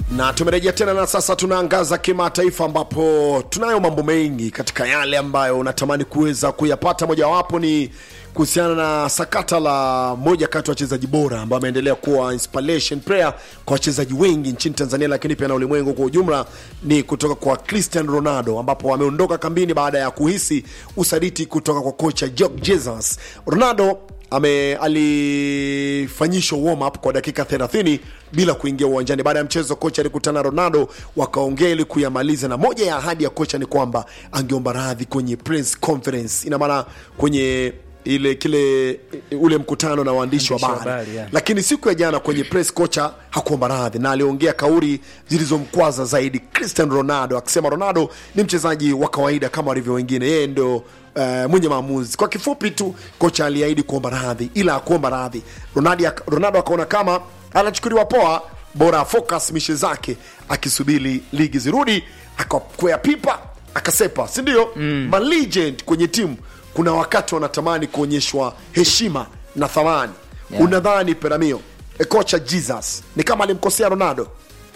na tumerejea tena na sasa tunaangaza kimataifa ambapo tunayo mambo mengi katika yale ambayo unatamani kuweza kuyapata mojawapo ni kuhusiana na sakata la moja kati ya wachezaji bora ambao ameendelea kuwa inspiration prayer kwa wachezaji wengi nchini tanzania lakini pia na ulimwengu kwa ujumla ni kutoka kwa cristian ronaldo ambapo ameondoka kambini baada ya kuhisi usaliti kutoka kwa kocha Jorge jesus ronaldo ame alifanyishwa warm up kwa dakika 30 bila kuingia uwanjani baada ya mchezo kocha alikutana ronaldo wakaongea ili kuyamaliza na moja ya ahadi ya kocha ni kwamba angeomba radhi kwenye press conference ina maana kwenye ile kile ule mkutano na waandishi wa Waandishi wa habari habari, yeah. lakini siku ya jana kwenye press kocha hakuomba radhi na aliongea kauli zilizomkwaza zaidi cristian ronaldo akisema ronaldo ni mchezaji wa kawaida kama walivyo wengine yeye ndo Uh, mwenye maamuzi kwa kifupi tu kocha aliahidi kuomba radhi ila akuomba radhi ronaldo, ronaldo akaona kama anachukuliwa poa bora focus mishe zake akisubiri ligi zirudi akakwea pipa akasepa sindio mm. malegend kwenye timu kuna wakati wanatamani kuonyeshwa heshima na thamani yeah. unadhani peramio e kocha jesus ni kama alimkosea ronaldo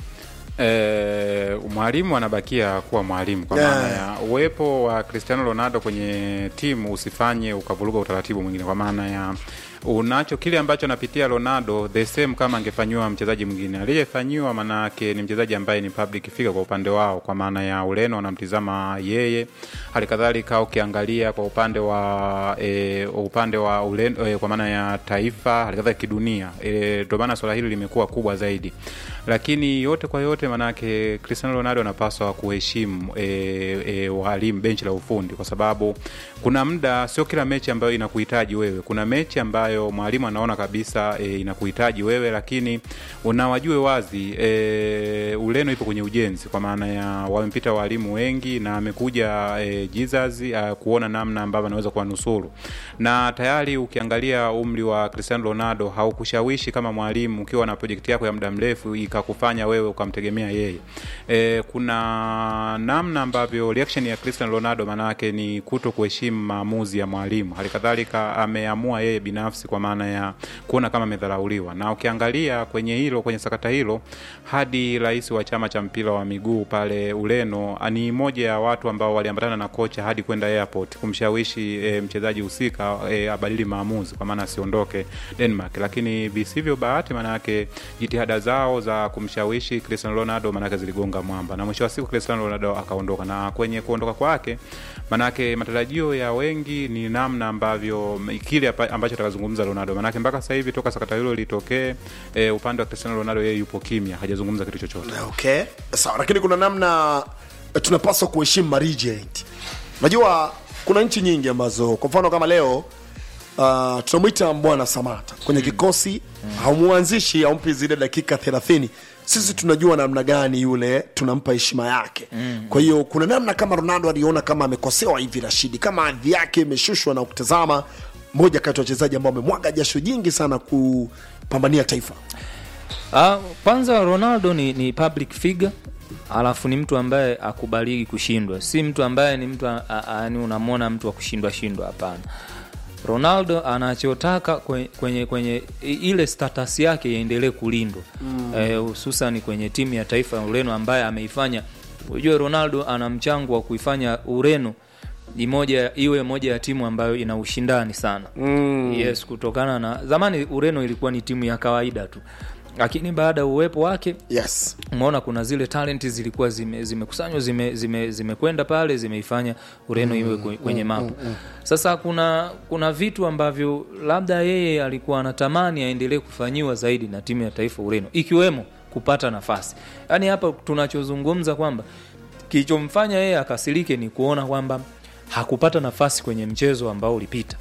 E, mwalimu anabakia kuwa mwalimu kwa Yeah. maana ya uwepo wa Cristiano Ronaldo kwenye timu usifanye ukavuruga utaratibu mwingine, kwa maana ya unacho kile ambacho anapitia Ronaldo the same kama angefanyiwa mchezaji mwingine aliyefanyiwa, maanake ni mchezaji ambaye ni public figure kwa upande wao, kwa maana ya Ureno wanamtizama yeye. Hali kadhalika ukiangalia kwa upande wa e, upande wa Ureno e, kwa maana ya taifa, hali kadhalika kidunia, e, ndio maana swala hili limekuwa kubwa zaidi, lakini yote kwa yote, maanake Cristiano Ronaldo anapaswa kuheshimu e, e, walimu benchi la ufundi, kwa sababu kuna muda, sio kila mechi ambayo inakuhitaji wewe. Kuna mechi ambayo mwalimu anaona kabisa e, inakuhitaji wewe, lakini unawajue wazi e, Ureno ipo kwenye ujenzi, kwa maana ya wamepita walimu wengi na amekuja e, Jesus a, kuona namna ambavyo anaweza kuwanusuru, na tayari ukiangalia umri wa Cristiano Ronaldo haukushawishi kama mwalimu ukiwa na projekti yako ya muda mrefu ikakufanya wewe ukamtegemea yeye. E, kuna namna ambavyo reaction ya Cristiano Ronaldo maana yake ni kuto kuheshimu maamuzi ya mwalimu. Hali kadhalika ameamua yeye binafsi kwa maana ya kuona kama amedharauliwa, na ukiangalia kwenye hilo kwenye sakata hilo, hadi rais wa chama cha mpira wa miguu pale Ureno ni moja ya watu ambao waliambatana na kocha hadi kwenda airport kumshawishi e, mchezaji husika e, abadili maamuzi kwa maana asiondoke Denmark, lakini visivyo bahati, maana yake jitihada zao za kumshawishi Cristiano Ronaldo maana yake ziligonga mwamba, na mwisho wa siku Cristiano Ronaldo akaondoka, na kwenye kuondoka kwake manake matarajio ya wengi ni namna ambavyo kile apa- ambacho atakazungumza Ronaldo, manake mpaka sasa hivi toka sakata hilo litokee, e, upande wa Cristiano Ronaldo yeye yupo kimya, hajazungumza kitu chochote. okay sawa lakini kuna namna eh, tunapaswa kuheshimu maregent najua kuna nchi nyingi ambazo kwa mfano kama leo uh, tunamwita bwana samata kwenye kikosi haumuanzishi haumpi zile dakika 30 sisi tunajua namna gani yule tunampa heshima yake kwa hiyo kuna namna kama ronaldo aliona kama amekosewa hivi rashidi kama hadhi yake imeshushwa na kutazama moja kati ya wachezaji ambao amemwaga jasho jingi sana kupambania taifa Ah, kwanza Ronaldo ni, ni public figure alafu ni mtu ambaye akubaliki kushindwa, si mtu ambaye ni mtu a- a- yani unamwona mtu wa kushindwa shindwa, hapana. Ronaldo anachotaka kwenye, kwenye, kwenye i- ile status yake iendelee kulindwa hususan mm. kwenye timu ya taifa ya Ureno ambaye ameifanya. Unajua Ronaldo ana mchango wa kuifanya Ureno ni moja iwe moja ya timu ambayo ina ushindani sana mm. yes, kutokana na zamani Ureno ilikuwa ni timu ya kawaida tu, lakini baada ya uwepo wake yes umeona kuna zile talenti zilikuwa zime- zimekusanywa zime zimekwenda zime zimekwenda pale zimeifanya Ureno iwe kwe- kwenye mapu. Sasa kuna kuna vitu ambavyo labda yeye alikuwa anatamani aendelee kufanyiwa zaidi na timu ya taifa Ureno, ikiwemo kupata nafasi. Yaani hapa tunachozungumza kwamba kilichomfanya yeye akasirike ni kuona kwamba hakupata nafasi kwenye mchezo ambao ulipita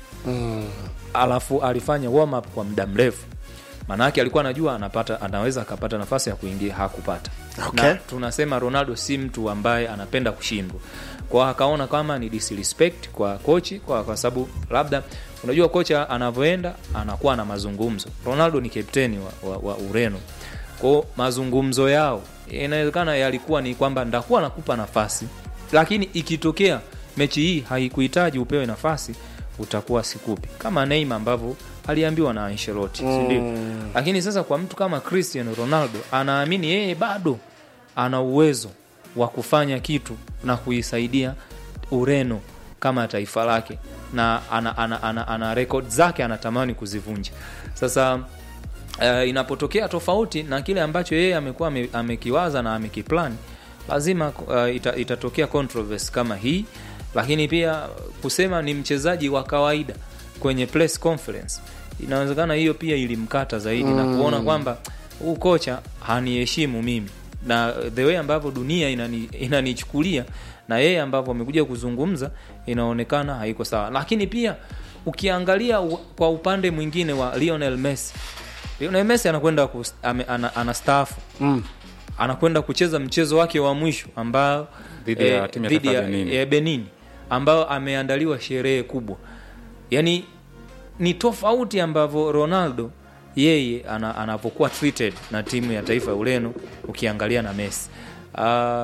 alafu alifanya warm up kwa muda mrefu maanake alikuwa anajua anapata anaweza akapata nafasi ya kuingia hakupata Okay. na tunasema ronaldo si mtu ambaye anapenda kushindwa kwao akaona kama ni disrespect kwa kochi kwa, kwa sababu labda unajua kocha anavyoenda anakuwa na mazungumzo ronaldo ni kapteni wa, wa, wa ureno kwao mazungumzo yao inawezekana yalikuwa ni kwamba ndakuwa nakupa nafasi lakini ikitokea mechi hii haikuhitaji upewe nafasi utakuwa sikupi kama Neymar ambavyo aliambiwa na Ancelotti mm. sindio lakini sasa kwa mtu kama Cristiano Ronaldo anaamini yeye bado ana uwezo wa kufanya kitu na kuisaidia Ureno kama taifa lake na ana, ana, ana, ana rekod zake anatamani kuzivunja. Sasa uh, inapotokea tofauti na kile ambacho yeye amekuwa ame- amekiwaza na amekiplan, lazima uh, ita, itatokea controversy kama hii, lakini pia kusema ni mchezaji wa kawaida kwenye press conference, inawezekana hiyo pia ilimkata zaidi na kuona kwamba huu kocha haniheshimu mimi na the way ambavyo dunia inani- inanichukulia na yeye ambavyo amekuja kuzungumza inaonekana haiko sawa, lakini pia ukiangalia u- kwa upande mwingine wa Lionel Messi, Lionel Messi anakwenda kus- ame- ana, anastaafu Mm. anakwenda kucheza mchezo wake wa mwisho ambao Dhidi ya timu ya dhidi taifa ya, ya Benin. ya Benin ambao ameandaliwa sherehe kubwa. Yani ni tofauti ambavyo Ronaldo yeye ana, anavyokuwa treated na timu ya taifa ya Ureno ukiangalia na Messi. Uh,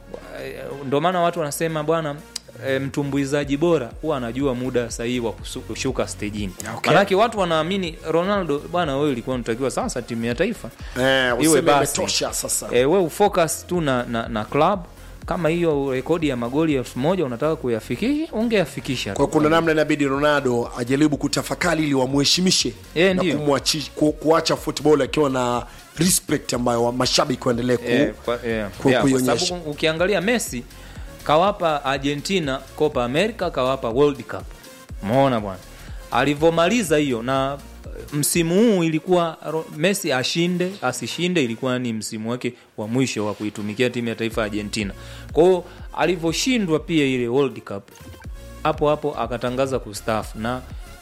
ndio maana watu wanasema bwana e, mtumbuizaji bora huwa anajua muda sahihi wa kusu- kushuka stejini. Okay. Manake watu wanaamini Ronaldo, bwana wewe ulikuwa unatakiwa sasa timu ya taifa Eh, iwe useme basi imetosha sasa. e, we ufocus tu na, na, na club kama hiyo rekodi ya magoli elfu moja unataka kuyafikisha ungeyafikisha kwa tu. kuna namna inabidi Ronaldo ajaribu kutafakari ili wamheshimishe Eh, na ndio. kumwachi- ku, kuacha football akiwa na respect ambayo wa- mashabiki waendelee ku, Eh, kwa, eh, ku- yeah, kwa kuionyesha. sababu ukiangalia Messi kawapa Argentina Copa America kawapa World Cup. Umeona bwana, alivyomaliza hiyo na msimu huu ilikuwa Ro- Messi ashinde asishinde, ilikuwa ni msimu wake wa mwisho wa kuitumikia timu ya taifa ya Argentina. Kwa hiyo alivyoshindwa pia ile World Cup, hapo hapo akatangaza kustaafu na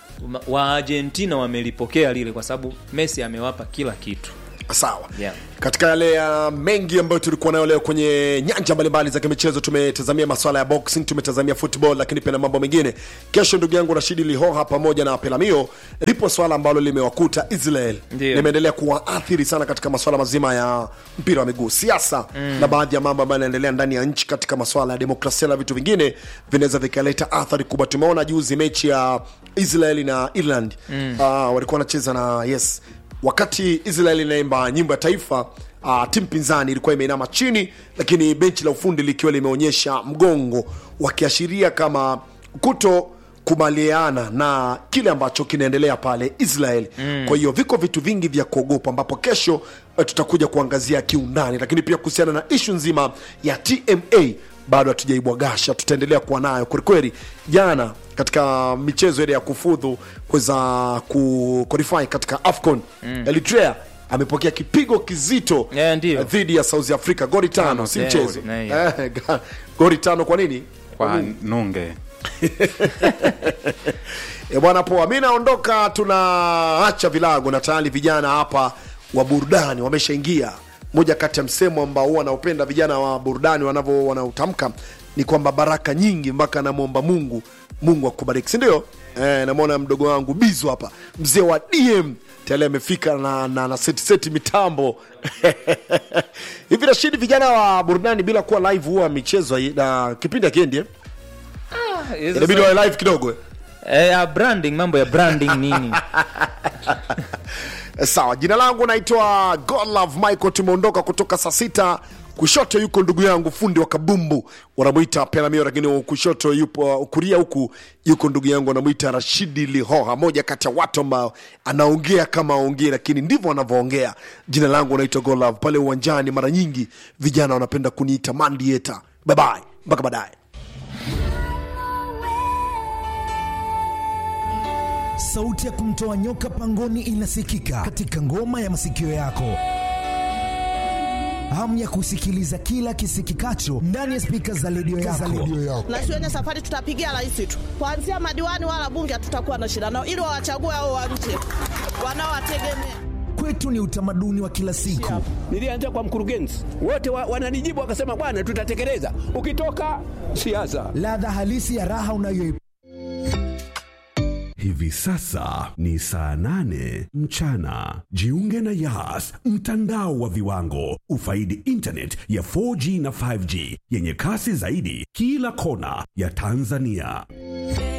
wa Argentina wamelipokea lile, kwa sababu Messi amewapa kila kitu. sawa Yeah. katika yale ya mengi ambayo tulikuwa nayo leo kwenye nyanja mbalimbali za kimichezo tumetazamia maswala ya boxing tumetazamia football lakini pia na mambo mengine kesho ndugu yangu rashidi lihoha pamoja na pelamio lipo swala ambalo limewakuta israel Ndio. limeendelea kuwaathiri sana katika maswala mazima ya mpira wa miguu siasa mm. na baadhi ya mambo ambayo yanaendelea ndani ya nchi katika maswala ya demokrasia na vitu vingine vinaweza vikaleta athari kubwa tumeona juzi mechi ya israeli na ireland mm. uh, walikuwa wanacheza na yes wakati israel inaimba nyimbo ya taifa uh, timu pinzani ilikuwa imeinama chini lakini benchi la ufundi likiwa limeonyesha mgongo wakiashiria kama kuto kubaliana na kile ambacho kinaendelea pale israel mm. kwa hiyo viko vitu vingi vya kuogopa ambapo kesho eh, tutakuja kuangazia kiundani lakini pia kuhusiana na ishu nzima ya tma bado hatujaibwagasha tutaendelea kuwa nayo kwelikweli jana katika michezo ile ya kufudhu kuweza ku qualify katika afcon mm. eritrea amepokea kipigo kizito Yeah, ndio. eh, dhidi ya south africa goli tano Tano, si yeah, mchezo yeah. Eh, ga- goli tano kwa nini kwa nunge E bwana poa, mi naondoka, tunaacha vilago na tayari vijana hapa wa burudani wameshaingia. Moja kati ya msemo ambao huwa wanaopenda vijana wa burudani wanavyo wanautamka ni kwamba baraka nyingi mpaka namwomba Mungu, Mungu akubariki, si ndio? Eh, namwona mdogo wangu Bizu hapa, mzee wa DM tayari amefika na, na, na seti seti mitambo hivi. Rashidi, vijana wa burudani bila kuwa live huwa michezo na kipindi akiendi eh? inabidi wawe live kidogo eh? Eh, ya branding mambo ya branding nini sawa jina langu naitwa godlove michael tumeondoka kutoka saa sita kushoto yuko ndugu yangu fundi wa kabumbu wanamwita pelamio lakini kushoto yupo kuria huku yuko ndugu yangu wanamwita rashidi lihoha moja kati ya watu ambao anaongea kama aongee lakini ndivyo anavyoongea jina langu naitwa godlove pale uwanjani mara nyingi vijana wanapenda kuniita mandieta babaye mpaka baadaye sauti ya kumtoa nyoka pangoni inasikika katika ngoma ya masikio yako hamu ya kusikiliza kila kisikikacho ndani ya spika za redio yako. na siwenye safari tutapigia rais tu kuanzia madiwani wala bunge hatutakuwa na shida nao ili wawachague hao wa nje wanaowategemea Kwetu ni utamaduni wa kila siku. Nilianza kwa mkurugenzi, wote wa, wananijibu wakasema, bwana, tutatekeleza. Ukitoka siasa, Ladha halisi ya raha unayo Hivi sasa ni saa nane mchana. Jiunge na Yas, mtandao wa viwango. Ufaidi internet ya 4G na 5G yenye kasi zaidi kila kona ya Tanzania.